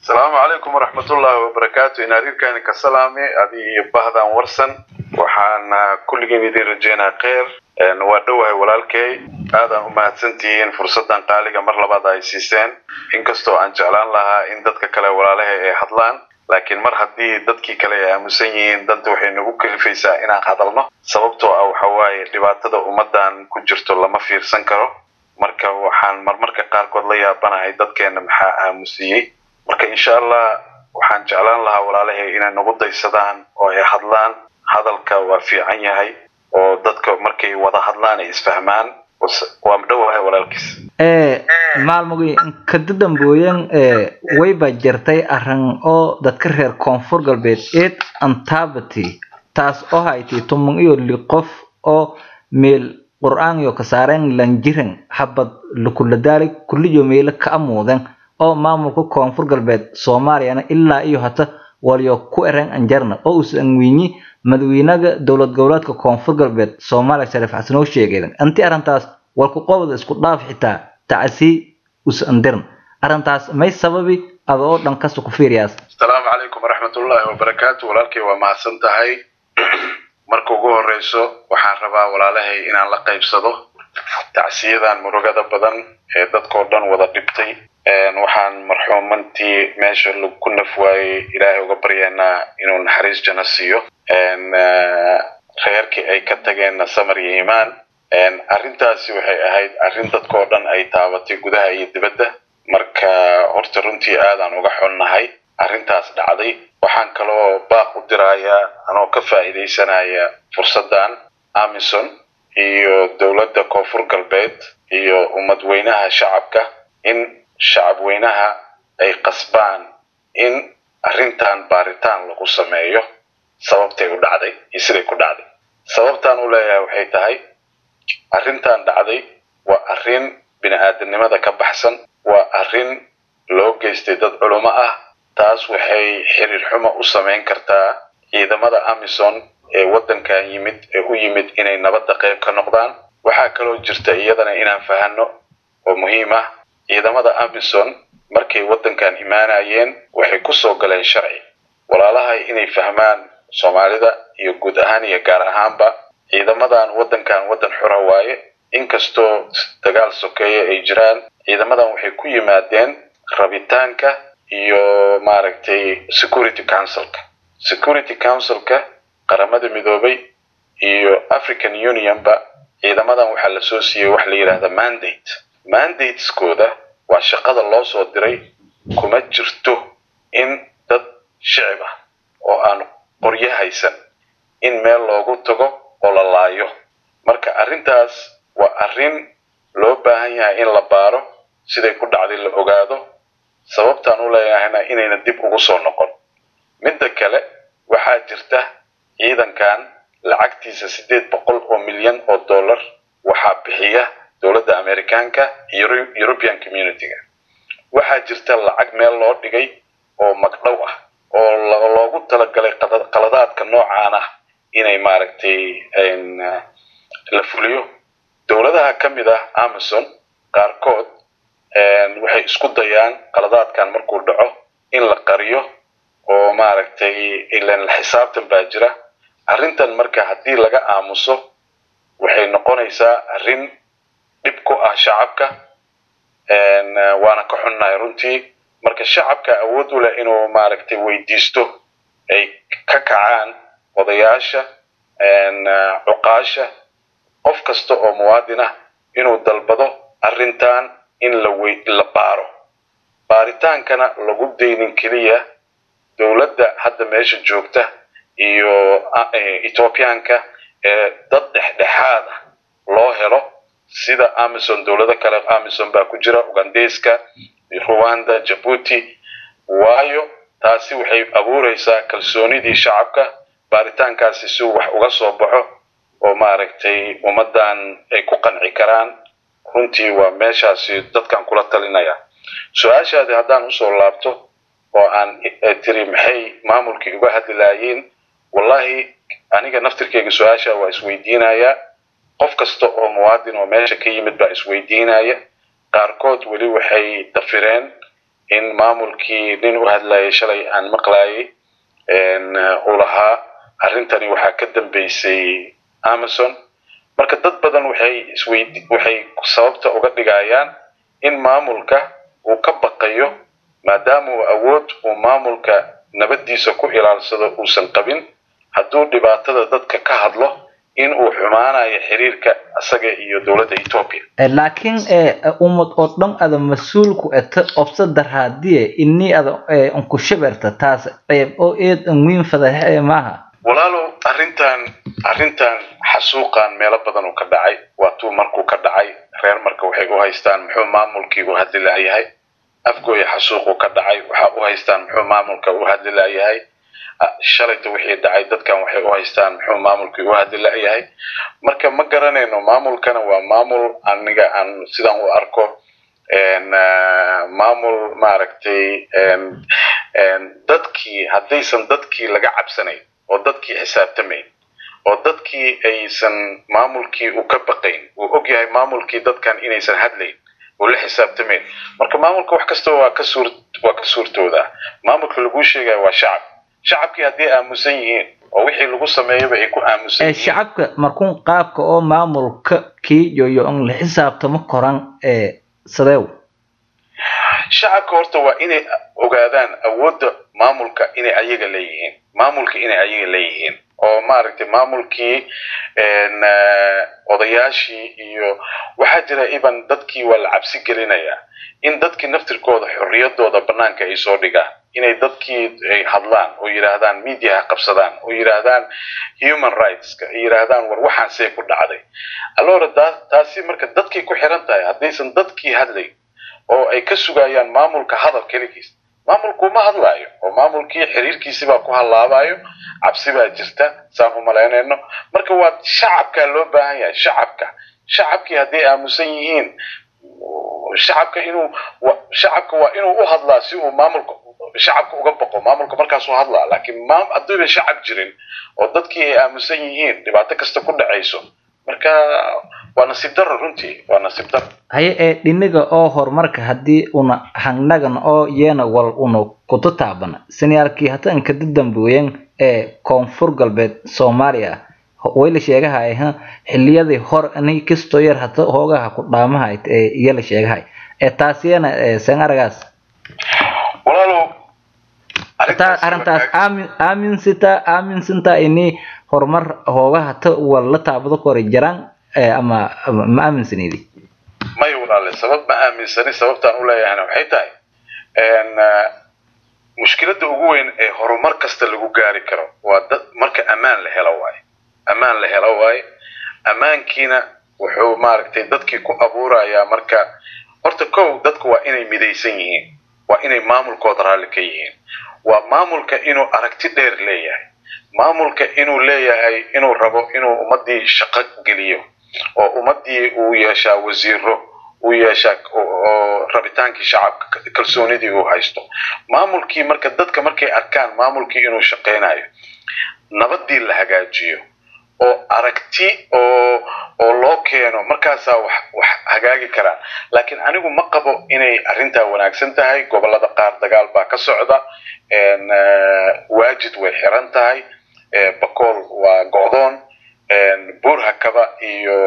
asalaamu calaykum waraxmatullaahi wabarakaatu inaadiirkaani ka salaami adi iyo bahdan warsan waxaana kulligiin idiin rajeynaa kheyr waa dhowahay walaalkey aadaan u mahadsantihiin fursaddan qaaliga mar labaad ay siiseen inkastoo aan jeclaan lahaa in dadka kale walaalahay ay hadlaan laakiin mar haddii dadkii kale ay aamusan yihiin danta waxay nagu kalifaysaa inaan hadalno sababtoo ah waxa waaye dhibaatada ummaddan ku jirto lama fiirsan karo marka waxaan marmarka qaarkood la yaabanahay dadkeena maxaa aamusiyey marka insha allah waxaan jeclaan lahaa walaalahay inay nagu daysadaan oo ay hadlaan hadalka waa fiican yahay oo dadka markay wada hadlaan ay isfahmaan waa dhowahay walaalkiis maalmogi kada dambooyan wayba jirtay arrin oo dadka reer koonfur galbeed eed antabati taas oo haytay tuman iyo li qof oo meel qur-aan iyo kasaareen lanjiran habad lukuladaali kulliyo meelo ka amuudan oo maamulka koonfur galbeed soomaaliyana ilaa iyo hata waliyo ku ereen anjarna oo uusan wiinyi madaxweynaha dowlad goboleedka koonfur galbeed soomaaliya shariif xasan oo sheegay anti arrintaas walku qobada isku dhaaf xitaa tacsi usandirn arrintaas may sababi ada oo dhan kasta ku fiiriyaas asalaamu calaykum waraxmatullaahi wabarakaatu walaalkay waa mahadsan tahay marka ugu horeyso waxaan rabaa walaalahay inaan la qaybsado tacsiyadan murugada badan ee dadkao dhan wada dhibtay waxaan marxuumantii meesha ku naf waayey ilaahay uga baryaynaa inuu naxariis jana siiyo reerkii ay ka tageenna samar iyo iimaan arrintaasi waxay ahayd arrin dadkao dhan ay taabatay gudaha iyo dibadda marka horta runtii aadaan uga xunnahay arrintaas dhacday waxaan kaloo baaq u dirayaa anoo ka faa'iidaysanaya fursaddan amison iyo dowladda koonfur galbeed iyo ummadweynaha shacabka in shacabweynaha ay qasbaan in arrintan baaritaan lagu sameeyo sababtay u dhacday iyo siday ku dhacday sababtaan u leeyahay waxay tahay arrintan dhacday waa arrin bini-aadamnimada ka baxsan waa arrin loo geystay dad culummo ah taas waxay xiriir xumo u samayn kartaa ciidamada amison ee waddankan yimid ee u yimid inay nabadda qayb ka noqdaan waxaa kaloo jirta iyadana inaan fahanno oo muhiim ah ciidamada amison markay waddankan imaanayeen waxay ku soo galeen sharci walaalahay inay fahmaan soomaalida iyo guud ahaan iyo gaar ahaanba ciidamadan waddankan waddan xura waaye inkastoo dagaal sokeeye ay jiraan ciidamadan waxay ku yimaadeen rabitaanka iyo maaragtay security councilka security councilka qaramada midoobay iyo african unionba ciidamadan waxaa lasoo siiyey wax la yidhaahda mandate mandateskooda waa shaqada loo soo diray kuma jirto in dad shicib ah oo aan qoryo haysan in meel loogu tago oo la laayo marka arrintaas waa arrin loo baahan yahay in la baaro siday ku dhacday la ogaado sababtaan u leeyahayna inayna dib ugu soo noqon midda kale waxaa jirta ciidankan lacagtiisa siddeed boqol oo milyan oo dollar waxaa bixiya dowladda amerikaanka iyo european community-ga waxaa jirta lacag meel loo dhigay oo magdhow ah oo loogu talagalay qaladaadka noocaan ah inay maaragtay la fuliyo dowladaha ka mid ah amazon qaarkood waxay isku dayaan qaladaadkan markuu dhaco in la qariyo oo maaragtay ilan la xisaabtan baa jira arrintan marka haddii laga aamuso waxay noqonaysaa arrin dhib ku ah shacabka waana ka xunnahay runtii marka shacabka awood u leh inuu maaragtay weydiisto ay ka kacaan odayaasha cuqaasha qof kasta oo muwaadin ah inuu dalbado arrintan in la wey la baaro baaritaankana lagu daynin keliya dowladda hadda meesha joogta iyo ethoobiyaanka ee dad dhexdhexaad ah loo helo sida amazon dowlado kale amazon baa ku jira ugandeyska rwanda jabuuti waayo taasi waxay abuureysaa kalsoonidii shacabka baaritaankaasi si wax uga soo baxo oo maaragtay ummaddan ay ku qanci karaan runtii waa meeshaasi dadkan kula talinaya su-aashaadi haddaan usoo laabto oo aan tiri maxay maamulkii uga hadlilaayeen wallahi aniga naftirkeyga su-aasha waa isweydiinayaa qof kasta oo muwaadin oo meesha ka yimid baa isweydiinaya qaarkood weli waxay dafireen in maamulkii nin u hadlayay shalay aan maqlayay uu lahaa arrintani waxaa ka dambeysay amazon marka dad badan waxay isweyd waxay sababta uga dhigayaan in maamulka uu ka baqayo maadaama uu awood uu maamulka nabaddiisa ku ilaalsado uusan qabin hadduu dhibaatada dadka ka hadlo in uu xumaanayo xiriirka isaga iyo dowladda etoobiya laakiin ummad oo dhan ada mas-uulku eta obsa darhaadiye ini ada unku shaberta taas ceeb oo eed anwiin fadaxe maaha walaalow arrintan arrintan xasuuqan meelo badan uu ka dhacay waa tuu markuu ka dhacay reer marka waxay u haystaan muxuu maamulkii u hadli la'yahay afgooya xasuuquu ka dhacay waxaa u haystaan muxuu maamulka u hadli la'yahay shalayta wixii dhacay dadkan waxay u haystaan muxuu maamulkii u hadli la'yahay marka ma garanayno maamulkana waa maamul aniga aan sidaan u arko maamul maaragtay dadkii haddaysan dadkii laga cabsanayn oo dadkii xisaabtamayn oo dadkii aysan maamulkii u ka baqayn uu og yahay maamulkii dadkan inaysan hadlayn oo la xisaabtamayn marka maamulka wax kasta waa ka suur waa ka suurtoodaa maamulka laguu sheegaya waa shacab shacabkii hadday aamusan yihiin oo wixii lagu sameeyaba ay ku aamusan yihiin shacabka markuun qaabka oo maamulka kii yoyo on la xisaabtamo koran ee sadeew shacabka horta waa inay ogaadaan awoodda maamulka inay ayaga leeyihiin maamulka inay ayaga leeyihiin oo maaragtay maamulkii odayaashii iyo waxaa jira iban dadkii waa la cabsi gelinayaa in dadkii naftirkooda xorriyadooda banaanka ay soo dhigaan inay dadkii ay hadlaan oo yidhaahdaan media ha qabsadaan oo yidhaahdaan human rightska ay yidhaahdaan war waxaan see ku dhacday allora taasi marka dadkay ku xiran tahay haddaysan dadkii hadlayn oo ay ka sugayaan maamulka hadal keligiis maamulku ma hadlaayo oo maamulkii xiriirkiisibaa ku hallaabayo cabsi baa jirta saan u malaynayno marka waa shacabkaa loo baahan yahay shacabka shacabkii hadday aamusan yihiin shacabka inuu shacabka waa inuu u hadlaa si uu maamulka shacabka uga baqo maamulka markaasuu hadlaa laakiin hadduuba shacab jirin oo dadkii ay aamusan yihiin dhibaato kasta ku dhacayso marka waa nasiib daro runtii waa nasiib daro haye ee dhiniga oo horumarka haddii una hangnagan oo yeena wal una kuta taabana siniyaalkii hata inkada dambeoyen ee koonfur galbeed soomaaliya wayla sheegahay ha xiliyadii hor ani kastoo yar hata hoogaha ku dhaamahay ee iyala sheegahay ee taasiyana seen aragaas walaalow arrintaas aamin aaminsita aaminsinta ini horumar hoogaha ta walla taabado kore jaraan ama ma aaminsanidi maya walaale sabab ma aaminsani sababtaan u leeyahayna waxay tahay mushkiladda ugu weyn ee horumar kasta lagu gaari karo waa dad marka ammaan la helo waaye ammaan la helo waaye ammaankiina wuxuu maaragtay dadkii ku abuurayaa marka horta kow dadku waa inay midaysan yihiin waa inay maamulkooda raalli ka yihiin waa maamulka inuu aragti dheer leeyahay maamulka inuu leeyahay inuu rabo inuu ummaddii shaqo geliyo oo ummaddii uu yeeshaa wasiiro uu yeeshaa oo rabitaankii shacabka kalsoonidii uu haysto maamulkii marka dadka markay arkaan maamulkii inuu shaqaynayo nabaddii la hagaajiyo oo aragti oo oo loo keeno markaasaa wax wax hagaagi karaan laakiin anigu ma qabo inay arrintaa wanaagsan tahay gobollada qaar dagaal baa ka socda waajid way xiran tahay bakool waa go'doon buurhakaba iyo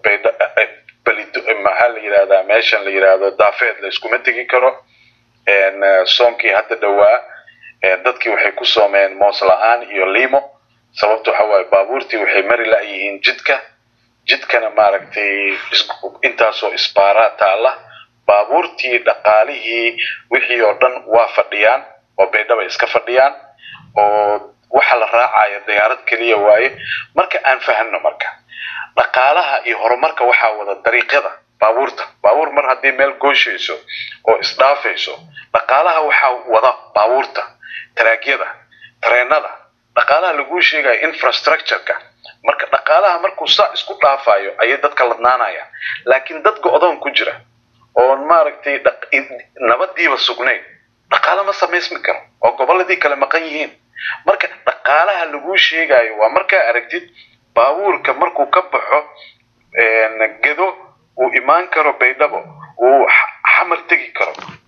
maxaa la yidhahdaa meeshan la yidhaahdo daafeed la iskuma tegi karo soonkii hadda dhowaa dadkii waxay ku soomeen moos la-aan iyo limo sababta waxa waaye baabuurtii waxay mari la'yihiin jidka jidkana maaragtay intaasoo isbaaraa taalla baabuurtii dhaqaalihii wixii oo dhan waa fadhiyaan oo baydhaba iska fadhiyaan oo waxa la raacaya diyaarad keliya waaye marka aan fahanno marka dhaqaalaha iyo horumarka waxaa wada dariiqyada baabuurta baabuur mar haddii meel gooshayso oo isdhaafayso dhaqaalaha waxaa wada baabuurta taraagyada tareenada dhaqaalaha laguu sheegayo infrastructureka marka dhaqaalaha markuu saa isku dhaafayo ayay dadka ladnaanayaan laakiin dad go-doon ku jira oon maaragtay nabadiiba sugnayn dhaqaalo ma samaysmi karo oo gobolladii kale maqan yihiin marka dhaqaalaha laguu sheegayo waa markaa aragtid baabuurka markuu ka baxo gedo uu imaan karo baydhabo uu xamar tegi karo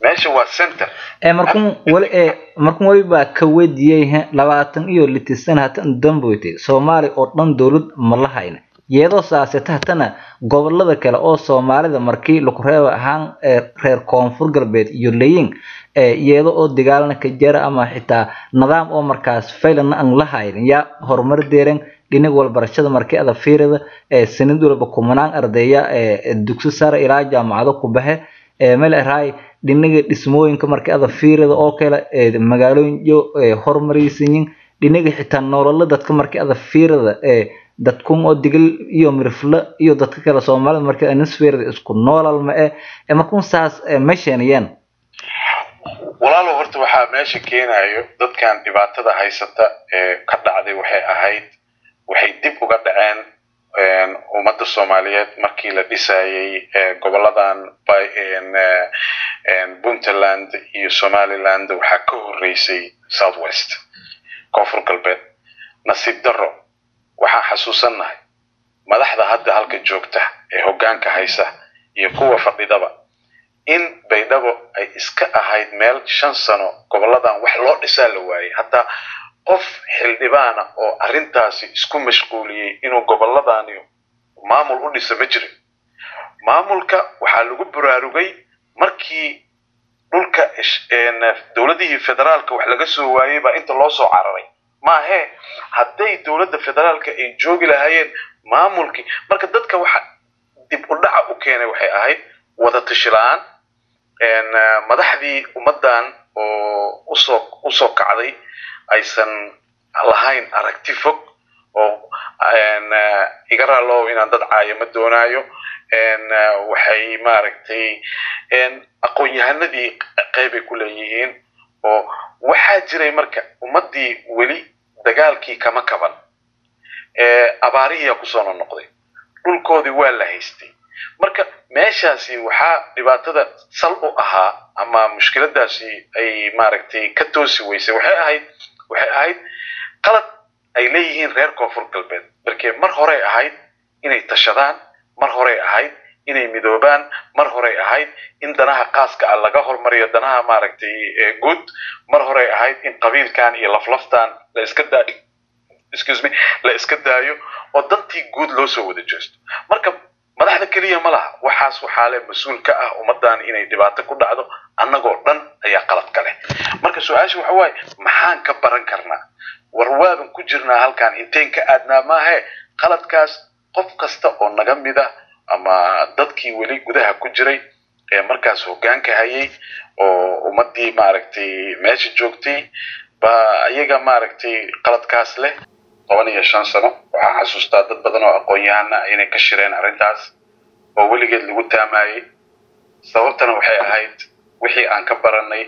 meesha waa center ee markun wali ee markun wali baa ka wediyey he labaatan iyo liti sana hatan damboyte soomaali oo dhan dowlad ma la hayna iyadoo saaseta hatana gobolada kale oo soomaalida markii laku reeba ahaan ee reer koonfur galbeed iyo layin ee iyada oo dagaalna ka jara ama xitaa nidaam oo markaas faylana aan la haynin yaa horumar deeren dhinaga walbarashada markii ada fiirida ee sanad walba kumanaan ardaya ee dugsi sare ilaa jaamacado ku baxe ee meel eraay dhinaga dhismooyinka markii ada fiirida oo kale ee magaalooyin iyo horumaraysanyin dhinaga xitaa nololo dadka markii ada fiirida ee dadkun oo digil iyo mirifle iyo dadka kale soomaalida markii anisfeerida isku noolal ma eh ee markun saas ma sheeniyeen walaalo horta waxaa meesha keenayo dadkan dhibaatada haysata ee ka dhacday waxay ahayd waxay dib uga dhaceen ummadda soomaaliyeed markii la dhisayey goboladan puntland iyo somaliland waxaa ka horeysay south west koonfur galbeed nasiib darro waxaan xasuusannahay madaxda hadda halka joogta ee hoggaanka haysa iyo kuwa fadhidaba in baydhabo ay iska ahayd meel shan sano goboladan wax loo dhisaa la waayey hataa qof xildhibaana oo arrintaasi isku mashquuliyey inuu goboladani maamul u dhisa ma jirin maamulka waxaa lagu baraarugay markii dhulka dowladihii federaalka wax laga soo waayey baa inta loo soo cararay maahe hadday dowladda federaalka ay joogi lahaayeen maamulkii marka dadka waxa dib u dhaca u keenay waxay ahayd wada tashi la-aan madaxdii ummaddan oo usoo usoo kacday aysan lahayn aragti fog oo iga raalow inaan dad caayo ma doonaayo waxay maaragtay aqoon-yahanadii qeybay ku leeyihiin oo waxaa jiray marka ummaddii weli dagaalkii kama kaban abaarihiyaa kusoo nonoqday dhulkoodii waa la haystay marka meeshaasi waxaa dhibaatada sal u ahaa ama mushkiladaasi ay maaragtay ka toosi weysay waxay ahayd waxay ahayd qalad ay leeyihiin reer koonfur galbeed markee mar horey ahayd inay tashadaan mar horey ahayd inay midoobaan mar horey ahayd in danaha qaaska ah laga hormariyo danaha maaragtay guud mar horey ahayd in qabiilkan iyo laflaftan la iska daayo excuse me la iska daayo oo dantii guud loo soo wada jeesto marka madaxda keliya ma laha waxaas waxaa le mas-uul ka ah ummaddan inay dhibaato ku dhacdo annagoo dhan ayaa qalad ka leh marka su-aasha waxa waaye maxaan ka baran karnaa war waaban ku jirnaa halkan inteen ka aadnaa maahe qaladkaas qof kasta oo naga mid ah ama dadkii weli gudaha ku jiray ee markaas hoggaanka hayay oo ummaddii maaragtay meesha joogtay baa iyaga maaragtay qaladkaas leh toban iyo shan sano waxaan xasuustaa dad badan oo aqoon-yahana inay ka shireen arrintaas oo weligeed lagu taamayey sababtana waxay ahayd wixii aan ka baranay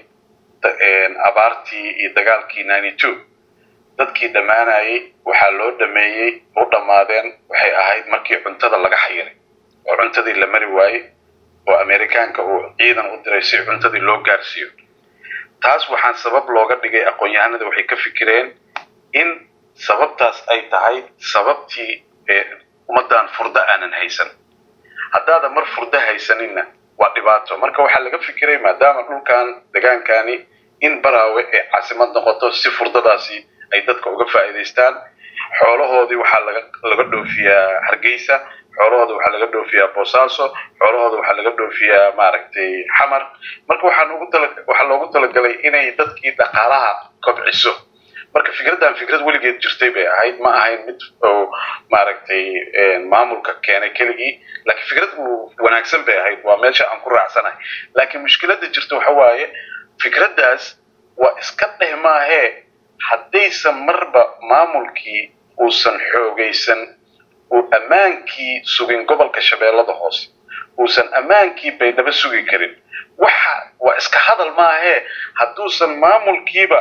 abaartii iyo dagaalkii ninety two dadkii dhammaanayay waxaa loo dhameeyey u dhammaadeen waxay ahayd markii cuntada laga xayiray oo cuntadii la mari waayey oo amerikaanka uu ciidan u diray si cuntadii loo gaarsiiyo taas waxaan sabab looga dhigay aqoon-yahanada waxay ka fikireen in sababtaas ay tahay sababtii ummaddan furdo aanan haysan haddaadan mar furdo haysaninna waa dhibaato marka waxaa laga fikiray maadaama dhulkan degaankani in baraawe ee caasimad noqoto si furdadaasi ay dadka uga faa'iidaystaan xoolahoodii waxaa laga laga dhoofiyaa hargeysa xoolahooda waxaa laga dhoofiyaa boosaaso xoolahooda waxaa laga dhoofiyaa maaragtay xamar marka waxaan ugu tala waxaa loogu talagalay inay dadkii dhaqaalaha kobciso marka fikraddan fikrad weligeed jirtay bay ahayd ma ahayn mid oo maaragtay maamulka keenay keligii laakiin fikrad uu wanaagsan bay ahayd waa meesha aan ku raacsanahay laakiin mushkiladda jirta waxa waaye fikraddaas waa iska dheh maahee haddaysan marba maamulkii uusan xoogaysan uu ammaankii sugin gobolka shabeellada hoose uusan ammaankii baydhabo sugi karin waxa waa iska hadal maahee hadduusan maamulkiiba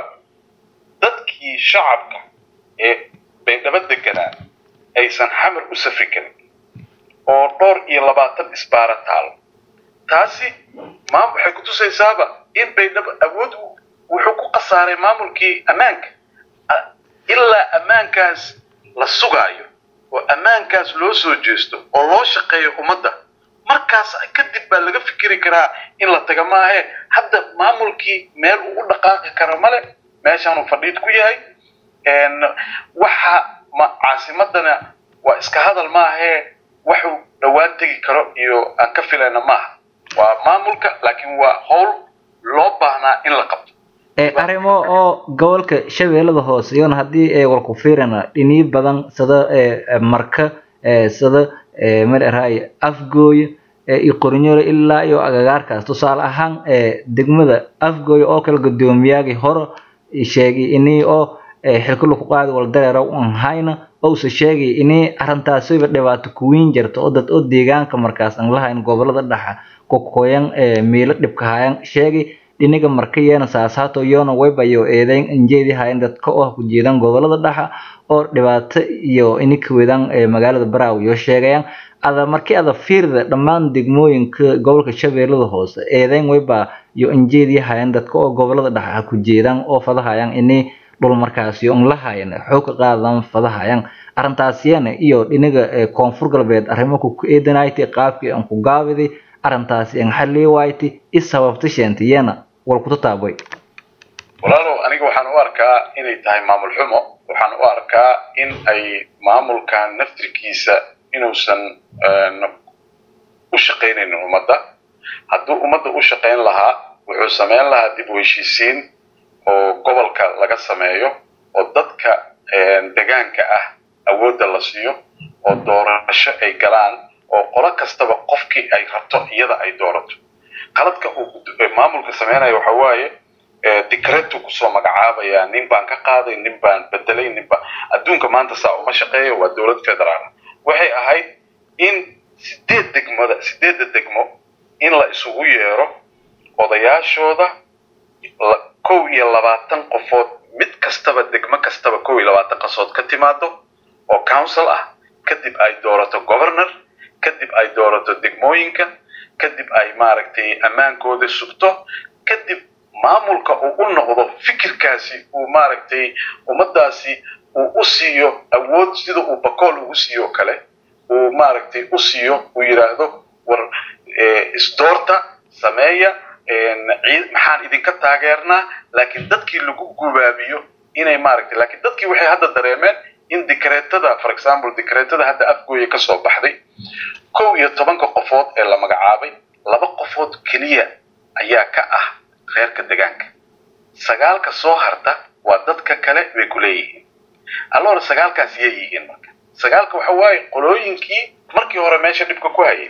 dadkii shacabka ee baydhabo deganaa aysan xamar u safri karin oo dhowr iyo labaatan isbaara taalo taasi maam waxay ku tusaysaaba in baydhabo awood wuxuu ku khasaaray maamulkii ammaanka ilaa ammaankaas la sugaayo oo ammaankaas loo soo jeesto oo loo shaqeeyo ummadda markaas kadib baa laga fikiri karaa in la taga maahe hadda maamulkii meel uu u dhaqaaqi karo male meeshaanuu fadhiid ku yahay waxa ma caasimadana waa iska hadal maahee waxuu dhowaan tegi karo iyo aan ka filayna maaha waa maamulka laakiin waa howl loo baahnaa in la qabto arrimo oo gobolka shabeellada hoose iyona haddii ee walku fiirana dhiniyo badan sida marka sida mararay afgooye iyo qornyole ilaa iyo agagaarkaas tusaale ahaan degmada afgooye oo kale guddoomiyaagii hore sheegay inii oo xilka laku qaadi wal dareera un hayna ousa sheegay inii arrintaasiba dhibaato kuwiin jirta oo dad oo deegaanka markaas aan lahayn gobolada dhexa kokoyan miilo dhibka hayan sheegay dhiniga markayeena saasaato yoona waybayo eedeyn injeedi hayan dadka oo ku jeedaan gobolada dhexa oo dhibaato iyo ini ka wedaan magaalada baraaw iyo sheegayaan ada markii ada fiirda dhammaan degmooyinka gobolka shabeellada hoose eedeyn wayba iyo injeedi hayan dadka oo gobolada dhexa ku jeedaan oo fadahayaan ini dhul markaasi un lahayan xoog ka qaadan fadahayaan arrintaasiyana iyo dhiniga koonfur galbeed arrimo ku eedanayti qaabkii aan ku gaabiday arrintaasi aan xallii waaytay i sababta sheentiyana wal ku tataabay walaalow aniga waxaan u arkaa inay tahay maamul xumo waxaan u arkaa in ay maamulkan naftirkiisa inuusan u shaqaynaynin ummadda hadduu ummadda u shaqayn lahaa wuxuu samayn lahaa dib u heshiisiin oo gobolka laga sameeyo oo dadka degaanka ah awoodda la siiyo oo doorasho ay galaan oo qolo kastaba qofkii ay rabto iyada ay doorato qaladka uu maamulka sameynaya waxa waaye dicretu kusoo magacaabaya nin baan ka qaaday nin baan bedelay nin baan adduunka maanta saa uma shaqeeyo waa dowlad federaal waxay ahayd in sideed degmada sideedda degmo in la isugu yeero odayaashooda kow iyo labaatan qofood mid kastaba degmo kastaba kow iyo labaatan qasood ka timaado oo council ah kadib ay doorato governor kadib ay doorato degmooyinka kadib ay maaragtay ammaankooda sugto kadib maamulka uu u noqdo fikirkaasi uu maaragtay ummadaasi uu u siiyo awood sida uu bakool ugu siiyo kale uu maaragtay u siiyo uu yidhaahdo war isdoorta sameeya maxaan idinka taageernaa laakiin dadkii lagu gubaabiyo inay maaragtay laakiin dadkii waxay hadda dareemeen in dikreetada for example dikreetada hadda afgooya ka soo baxday kow iyo tobanka qofood ee la magacaabay laba qofood keliya ayaa ka ah reerka degaanka sagaalka soo harta waa dadka kale bay ku leeyihiin allora sagaalkaas yay yihiin marka sagaalka waxa waaye qolooyinkii markii hore meesha dhibka ku hayay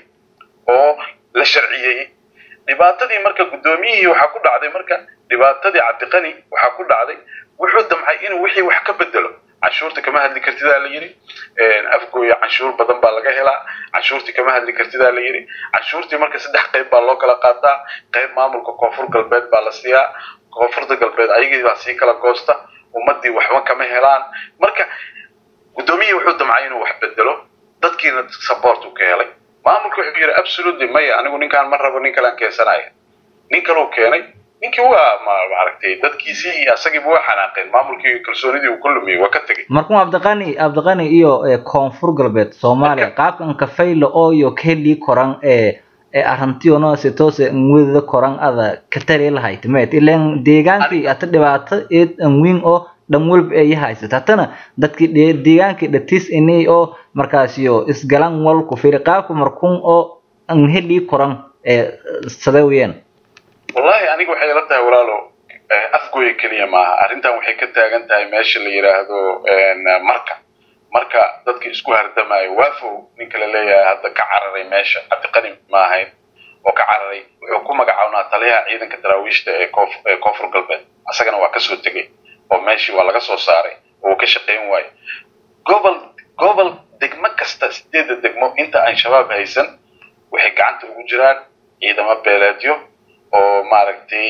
oo la sharciyeeyey dhibaatadii marka guddoomiyihii waxaa ku dhacday marka dhibaatadii cabdiqani waxaa ku dhacday wuxuu damcay inuu wixii wax ka bedelo canshuurta kama hadli kartidaa la yidhi afgooya canshuur badan baa laga helaa canshuurtii kama hadli kartidaa la yidhi canshuurtii marka saddex qayb baa loo kala qaataa qayb maamulka koonfur galbeed baa la siiyaa koonfurta galbeed ayagii baa sii kala goosta ummadii waxba kama helaan marka guddoomiyihii wuxuu damcay inuu wax bedelo dadkiina support uu ka helay maamulka wuxuu yidhi absolutely maya anigu ninkaan ma rabo nin kalaan keensanaya nin kaluu keenay ninkii waa maaragtay dadkiisii iyo asagiiba waa xanaaqeen maamulkii kalsoonidii uu ku lumiyey waa ka tegey markuu abdiqani abdiqani iyo koonfur galbeed soomaaliya qaabkan kafayla oo iyo kelii koran ee arrantiyono si toose nwedada koran ada katali lahayd met ilan deegaankii ata dhibaato eed anwiin oo dhan walba ay haysata hatana dadkii deegaankii dhatis inay oo markaasiyo isgalan wal ku firi qaabka markuun oo an helii koran ee sadeeyeen wallahi aniga waxay ila tahay walaalo afgooya keliya maaha arrintan waxay ka taagan tahay meesha la yidhaahdo marka marka dadka isku hardamayo waafow ninka la leeyahay hadda ka cararay meesha cabdiqani ma ahayn oo ka cararay wuxuu ku magacawnaa taliyaha ciidanka daraawiishta ee ee koonfur galbeed asagana waa kasoo tegey oo meeshii waa laga soo saaray oo uu ka shaqayn waayo gobol gobol degmo kasta sideedda degmo inta aan shabaab haysan waxay gacanta ugu jiraan ciidamo beeleedyo oo maaragtay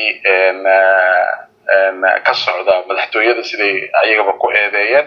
ka socda madaxtooyada siday ayagaba ku eedeeyeen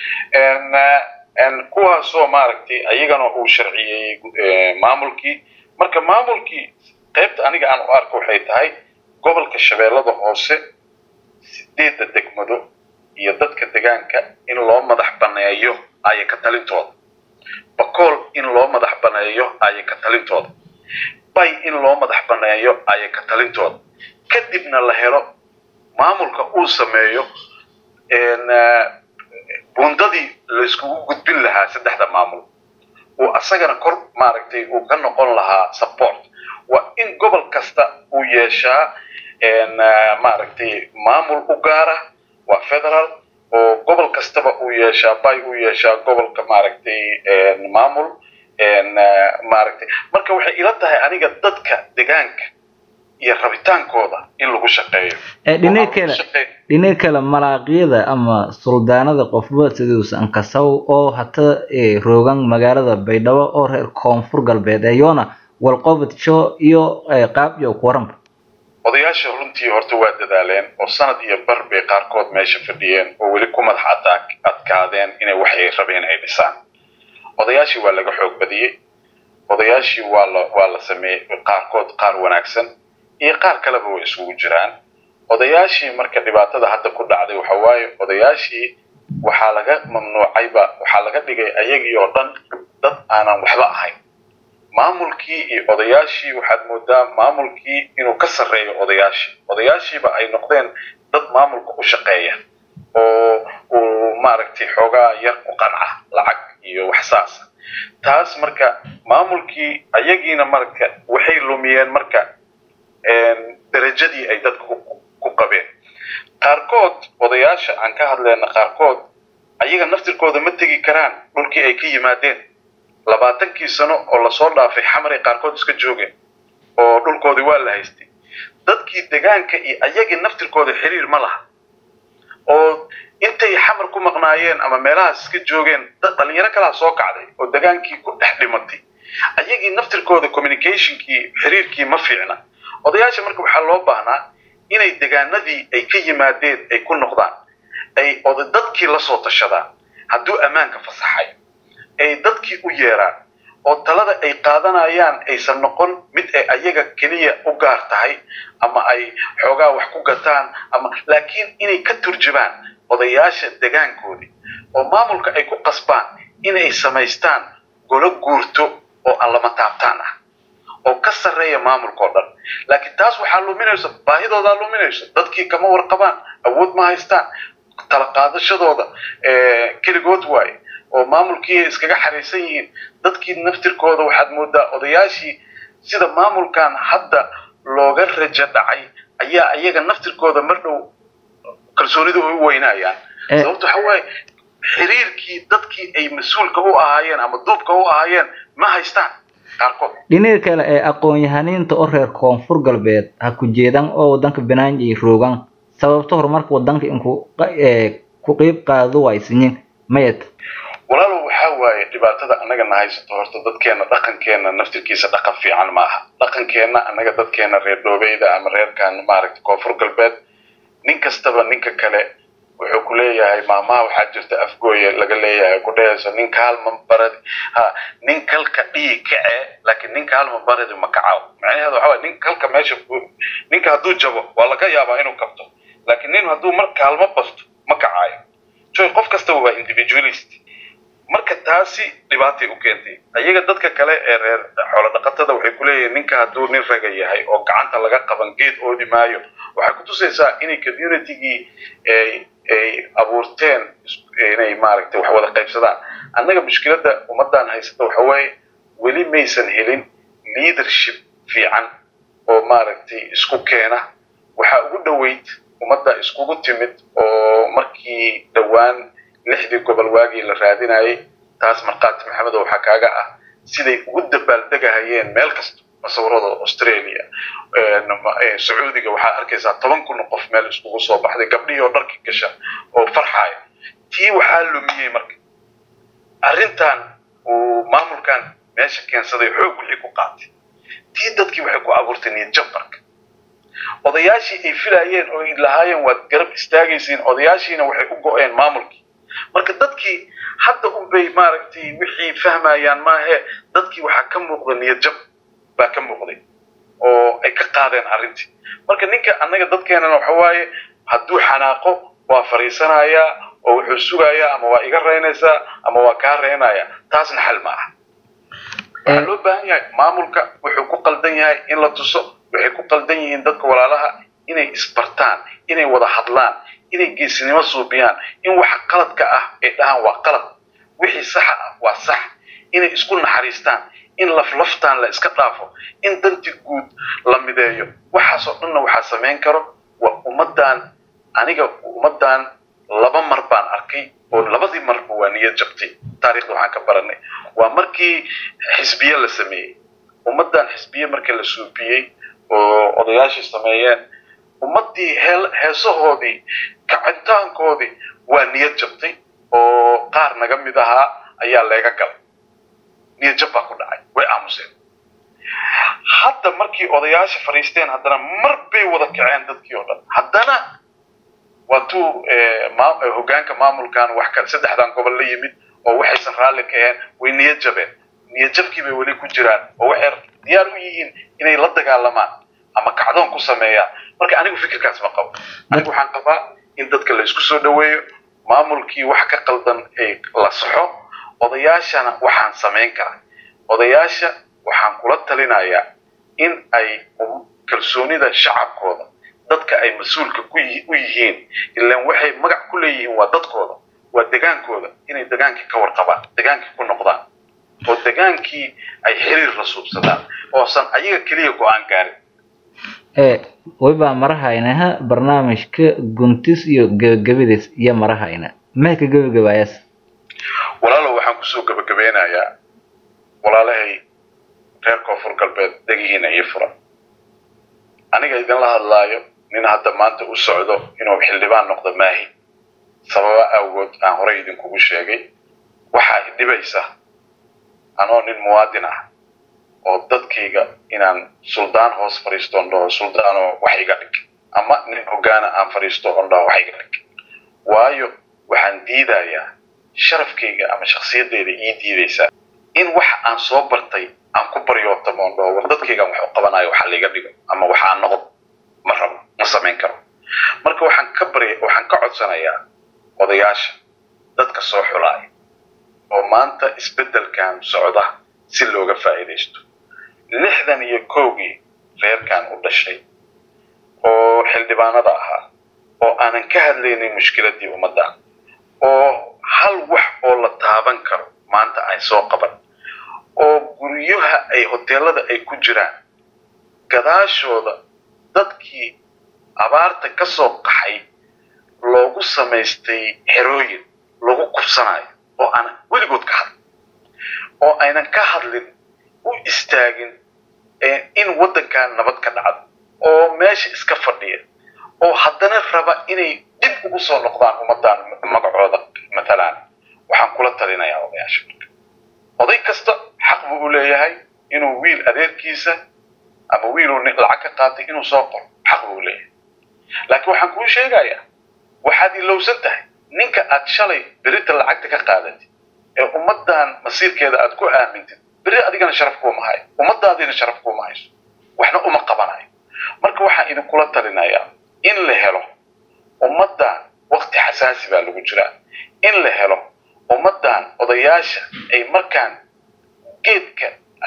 kuwaasoo maaragtay ayagana uu sharciyeeyey maamulkii marka maamulkii qaybta aniga aan u arko waxay tahay gobolka shabeellada hoose sideedda degmado iyo dadka degaanka in loo madax baneeyo aya ka talintooda bakool in loo madax baneeyo aya ka talintooda bay in loo madax baneeyo ayay ka talintooda kadibna la helo maamulka uu sameeyo bundadii layskugu gudbin lahaa saddexda maamul uu asagana kor maaragtay uu ka noqon lahaa support waa in gobol kasta uu yeeshaa maaragtay maamul u gaara waa federal oo gobol kastaba uu yeeshaa bay uu yeeshaa gobolka maaragtay maamul maaragtay marka waxay ila tahay aniga dadka degaanka iyo rabitaankooda in lagu shaqeeyo dhinaca kale dhinaca kale malaaqyada ama suldaanada qofba siduusan kasaw oo hata roogan magaalada baydhabo oo reer koonfur galbeed eyoona walqobadsho iyo qaab iyo kuwaranba odayaasha runtii horta waa dadaaleen oo sanad iyo bar bay qaarkood meesha fadhiyeen oo weli ku madax adaa adkaadeen inay waxay rabeen ay dhisaan odayaashii waa laga xoog badiyey odayaashii waa la waa la sameeyey qaarkood qaar wanaagsan iyo qaar kaleba way isugu jiraan odayaashii marka dhibaatada hadda ku dhacday waxa waaye odayaashii waxaa laga mamnuucayba waxaa laga dhigay ayagii oo dhan dad aanan waxba ahayn maamulkii iyo odayaashii waxaad moodaa maamulkii inuu ka sarreeyo odayaashii odayaashiiba ay noqdeen dad maamulka u shaqeeya oo uu maaragtay xoogaa yar ku qanca lacag iyo wax saasa taas marka maamulkii ayagiina marka waxay lumiyeen marka darajadii ay dadka ku qabeen qaarkood odayaasha aan ka hadleyna qaarkood ayaga naftirkooda ma tegi karaan dhulkii ay ka yimaadeen labaatankii sano oo lasoo dhaafay xamaray qaarkood iska joogeen oo dhulkoodii waa la haystay dadkii degaanka iyo ayagii naftirkooda xiriir ma laha oo intay xamar ku maqnaayeen ama meelahaas iska joogeen dhalinyaro kalaa soo kacday oo degaankii ku dhex dhimatay ayagii naftirkooda communicationkii xiriirkii ma fiicna odayaasha marka waxaa loo baahnaa inay degaanadii ay ka yimaadeen ay ku noqdaan ay oda dadkii lasoo tashadaan hadduu ammaanka fasaxay ay dadkii u yeeraan oo talada ay qaadanayaan aysan noqon mid ay ayaga keliya u gaar tahay ama ay xoogaa wax ku gataan ama laakiin inay ka turjubaan odayaasha degaankoodii oo maamulka ay ku qasbaan inay samaystaan golo guurto oo aan lama taabtaan ah oo ka sarreeya maamulka oo dhan laakiin taas waxaa luminaysa baahidoodaa luminayso dadkii kama warqabaan awood ma haystaan tala qaadashadooda keligood waaye oo maamulkii iskaga xariisan yihiin dadkii naftirkooda waxaad moodaa odayaashii sida maamulkan hadda looga rajo dhacay ayaa iyaga naftirkooda mar dhow kalsoonida ay u weynayaan sababto waxa waaye xiriirkii dadkii ay mas-uulka u ahaayeen ama duubka u ahaayeen ma haystaan qaarkood dhinaca kale ee aqoon-yahaniinta oo reer koonfur galbeed ha ku jeedan oo wadanka banaanjay roogan sababta horumarka wadanka inku ku qeyb qaado waysinyin mayad walaalow waxaa waaye dhibaatada annaga na haysato horta dadkeena dhaqankeena naftirkiisa dhaqan fiican maaha dhaqankeenna annaga dadkeena reer dhoobeyda ama reerkan maaragtay koonfur galbeed nin kastaba ninka kale wuxuu ku leeyahay maamaha waxaa jirta afgooye laga leeyahay ku dhehayso nin kaalma baradi ha nin kalka dhii kace laakiin nin kaalma baradi ma kacaw macnaheedu waxa waye nin kalka meesha ninka hadduu jabo waa laga yaabaa inuu kabto laakiin nin hadduu mar kaalmo basto ma kacaayo joy qof kastaba waa individualist marka taasi dhibaatay u keentay ayaga dadka kale ee reer xoolo dhaqatada waxay ku leeyihiin ninka hadduu nin raga yahay oo gacanta laga qaban geed oodi maayo waxay ku tusaysaa inay communitygii ay ay abuurteen inay maaragtay wax wada qaybsadaan annaga mushkiladda ummaddan haysata waxa waaye weli maysan helin leadership fiican oo maaragtay isku keena waxaa ugu dhoweyd ummadda iskugu timid oo markii dhowaan lixdii gobol waagii la raadinayay taas markaati maxamedo waxaa kaaga ah siday ugu dabaaldegahayeen meel kasta masawirada australia sacuudiga waxaa arkaysaa toban kun qof meel iskugu soo baxday gabdhihii oo dharki gasha oo farxaya tii waxaa lumiyey marka arrintan uu maamulkan meesha keensaday xoog wixii ku qaatay tii dadkii waxay ku abuurtay niyad jab marka odayaashii ay filayeen oo ay lahaayeen waad garab istaagaysiin odayaashiina waxay u go-een maamulkii marka dadkii hadda unbay maaragtay wixii fahmayaan maahe dadkii waxaa ka muuqda niyad jab baa ka muuqday oo ay ka qaadeen arrintii marka ninka annaga dadkeenana waxa waaye hadduu xanaaqo waa fariisanayaa oo wuxuu sugayaa ama waa iga reynaysaa ama waa kaa reynaya taasna xal ma aha waxaa loo baahan yahay maamulka wuxuu ku qaldan yahay in la tuso waxay ku qaldan yihiin dadka walaalaha inay isbartaan inay wada hadlaan inay geesinimo suubiyaan in waxa qaladka ah ay dhahaan waa qalad wixii saxa ah waa sax inay isku naxariistaan in laflaftaan la iska dhaafo in danti guud la mideeyo waxaasoo dhanna waxaa samayn karo waa ummaddan aniga ummaddan laba mar baan arkay oo labadii marba waa niyad jabtay taarikhda waxaan ka baranay waa markii xisbiye la sameeyey ummaddan xisbiye markii la suubiyey oo odayaashii sameeyeen ummaddii heel heesahoodii kacitaankoodii waa niyad jabtay oo qaar naga mid ahaa ayaa leega galay niyad jab baa ku dhacay way aamuseen hadda markii odayaasha fadhiisteen haddana mar bay wada kaceen dadkii oo dhan haddana waa tuu hogaanka maamulkan wax ka saddexdan gobol la yimid oo waxaysan raalli ka ahayn way niyad jabeen niyad jabkii bay weli ku jiraan oo waxay diyaar u yihiin inay la dagaalamaan ama kacdoon ku sameeyaan marka anigu fikirkaas ma qabo anigu waxaan qabaa in dadka la isku soo dhaweeyo maamulkii wax ka qaldan ay la saxo odayaashana waxaan samayn karaa odayaasha waxaan kula talinayaa in ay kalsoonida shacabkooda dadka ay mas-uulka ku u yihiin ilaan waxay magac ku leeyihiin waa dadkooda waa degaankooda inay degaankii ka warqabaan degaankii ku noqdaan oo degaankii ay xiriir la suubsadaan oosan ayaga keliya go-aan gaarin waybaa marahaynaha barnaamijka guntis iyo gebagabadiis iyo marahayna maxay ka gebagabaayas walaalow waxaan kusoo gebagabeynayaa walaalahay reer koonfur galbeed degihiina ii furan aniga idinla hadlaayo nin hadda maanta u socdo inuu xildhibaan noqdo maahi sababa awgood aan horey idinkugu sheegay waxaa idhibaysa anoo nin muwaadin ah oo dadkayga inaan suldaan hoos fadhiisto on dhaho suldaanoo wax iga dhig ama nin hogaana aan fadhiisto on dhaho wax iga dhig waayo waxaan diidayaa sharafkayga ama shakhsiyaddeeda ii diidaysaa in wax aan soo bartay aan ku baryootamo on dhaho war dadkaygaan wax u qabanayo waxa laiga dhigo ama wax aan noqdo ma rabo ma samayn karo marka waxaan ka barya waxaan ka codsanayaa odayaasha dadka soo xulaaya oo maanta isbeddelkan socda si looga faa'iidaysto lixdan iyo kowgii reerkan u dhashay oo xildhibaanada ahaa oo aanan ka hadlaynin mushkiladdii ummadda oo hal wax oo la taaban karo maanta ay soo qaban oo guryaha ay hoteelada ay ku jiraan gadaashooda dadkii abaarta ka soo qaxay loogu samaystay xerooyin lagu kubsanayo oo aanan weligood ka hadlin oo aynan ka hadlin u istaagin in waddankan nabad ka dhacdo oo meesha iska fadhiya oo haddana raba inay dib ugu soo noqdaan ummaddan magacooda matalaan waxaan kula talinayaa odayaasha marka oday kasta xaq buu u leeyahay inuu wiil adeerkiisa ama wiiluu lacag ka qaatay inuu soo qoro xaq buu u leeyahay laakiin waxaan kuu sheegayaa waxaad ilowsan tahay ninka aad shalay berita lacagta ka qaadatid ee ummaddan masiirkeeda aad ku aamintid beri adigana sharaf kuuma hayo ummadaadiina sharaf kuuma hayso waxna uma qabanayo marka waxaan idinkula talinayaa in la helo ummaddan wakti xasaasi baa lagu jiraa in la helo ummaddan odayaasha ay markaan geedka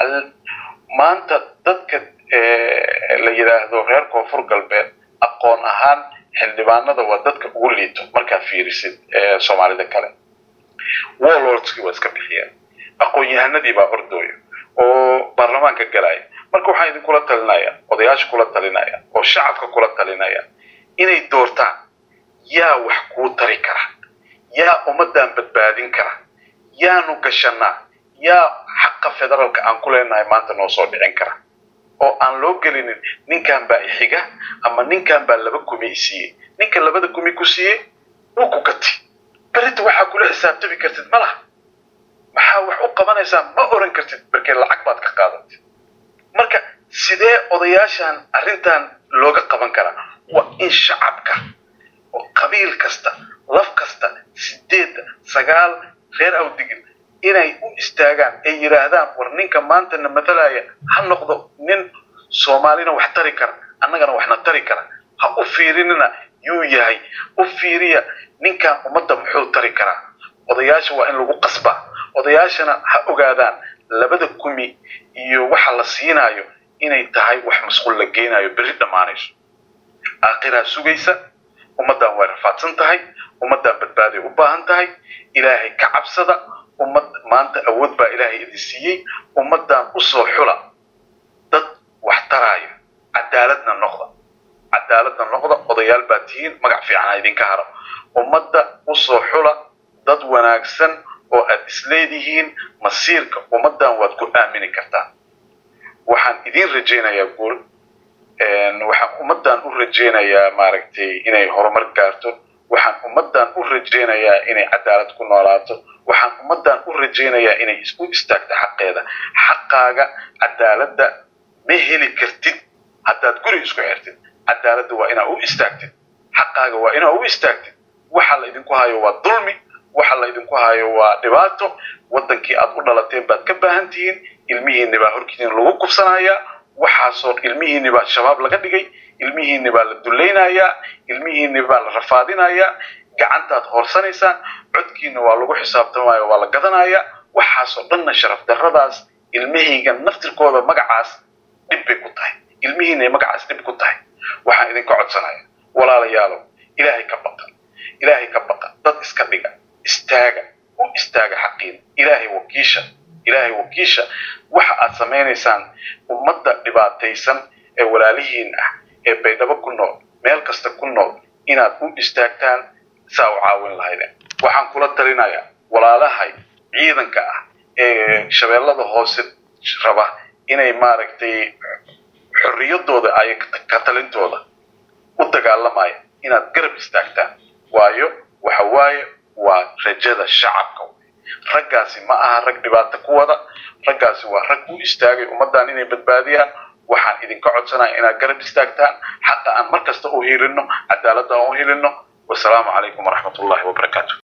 maanta dadka la yidhaahdo reer koonfur galbeed aqoon ahaan xildhibaanada waa dadka ugu liito markaad fiirisid soomaalida kale warlordskii waa iska bixiyeen aqoon-yahanadii baa ordooya oo baarlamaanka galaya marka waxaan idinkula talinaya odayaasha kula talinaya oo shacabka kula talinaya inay doortaan yaa wax kuu tari kara yaa ummaddan badbaadin kara yaanu gashanaa yaa xaqa federaalka aan ku leenahay maanta noo soo dhicin kara oo aan loo gelinin ninkan baa ixiga ama ninkan baa laba kumi isiiyey ninka labada kumi ku siiyey wuu ku gati berita waxaa kula xisaabtami kartid ma laha maxaa wax u qabanaysaa ma oran kartid markee lacag baad ka qaadatid marka sidee odayaashan arrintan looga qaban karaa waa in shacabka oo qabiil kasta laf kasta sideedda sagaal reer awdigil inay u istaagaan ay yidhaahdaan war ninka maantana matalaya ha noqdo nin soomaalina wax tari kara annagana waxna tari kara ha u fiirinina yuu yahay u fiiriya ninkan ummadda muxuu tari karaa odayaasha waa in lagu qasbaa odayaashana ha ogaadaan labada kumi iyo waxa la siinayo inay tahay wax masquul la geenayo berri dhammaanayso aakhiraa sugaysa ummaddan way rafaadsan tahay ummaddan badbaaday u baahan tahay ilaahay ka cabsada ummad maanta awood baa ilaahay idin siiyey ummaddan usoo xula dad wax taraayo cadaaladna noqda cadaaladna noqda odayaal baa tihiin magac fiican ha idinka haro ummadda usoo xula dad wanaagsan oo aad isleedihiin masiirka ummaddan waad ku aamini kartaan waxaan idin rajaynayaa guul waxaan ummaddan u rajaynayaa maaragtay inay horumar gaarto waxaan ummaddan u rajaynayaa inay cadaalad ku noolaato waxaan ummaddan u rajaynayaa inay isku istaagto xaqeeda xaqaaga cadaaladda ma heli kartid haddaad guri isku xirtid cadaaladda waa inaad u istaagtid xaqaaga waa inaad u istaagtid waxa la idinku hayo waa dulmi waxa la idinku hayo waa dhibaato waddankii aad u dhalateen baad ka baahan tihiin ilmihiinni baa horkiidin lagu kubsanayaa waxaasoo ilmihiinni baa shabaab laga dhigay ilmihiinni baa la dulaynayaa ilmihiinni baa la rafaadinayaa gacantaad hoorsanaysaan codkiina waa lagu xisaabtamaya waa la gadanayaa waxaasoo dhanna sharaf darradaas ilmahayga naftirkooda magacaas dhib bay ku tahay ilmihiinay magacaas dhib ku tahay waxaan idinka codsanaya walaalayaalow ilaahay ka baqa ilaahay ka baqa dad iska dhiga istaaga u istaaga xaqiina ilaahay wakiisha ilaahay wakiisha waxa aad samaynaysaan ummadda dhibaataysan ee walaalihiin ah ee baydhabo ku nool meel kasta ku nool inaad u istaagtaan saa u caawin lahaydeen waxaan kula talinayaa walaalahay ciidanka ah ee shabeellada hoose raba inay maaragtay xorriyadooda ay ka talintooda u dagaalamaya inaad garab istaagtaan waayo waxa waaye waa rajada shacabka raggaasi ma aha rag dhibaato ku wada raggaasi waa rag u istaagay ummaddan inay badbaadiyaan waxaan idinka codsanaya inaad garab istaagtaan xaqa aan mar kasta u hilinno cadaaladda aan u hilinno wasalaamu calaykum waraxmat ullahi wabarakaatu